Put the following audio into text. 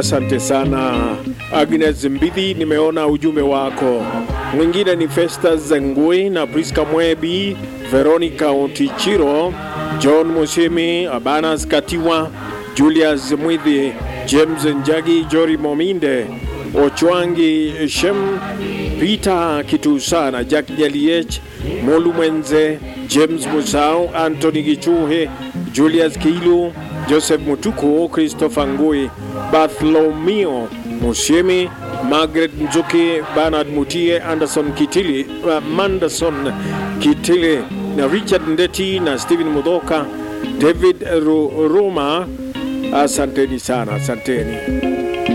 Asante sana Agnes Mbidhi, nimeona ujumbe wako. Mwingine ni Festus Ngui na Priska Mwebi, Veronica Otichiro, John Mushimi, Abanas Katiwa, Julius Mwidhi, James Njagi, Jori Mominde, Ochwangi Shem, Peter Kitusana, Jack Jaliech, Molu Mwenze, James Musau, Anthony Gichuhe, Julius Kilu, Joseph Mutuku, Christopher Ngui, Bartholomeo Mushemi, Margaret Nzuki, Bernard Mutie, Anderson Kitili, uh, Manderson Kitili na Richard Ndeti na Stephen Mudoka, David Ru- Ruma. Asanteni sana, asanteni.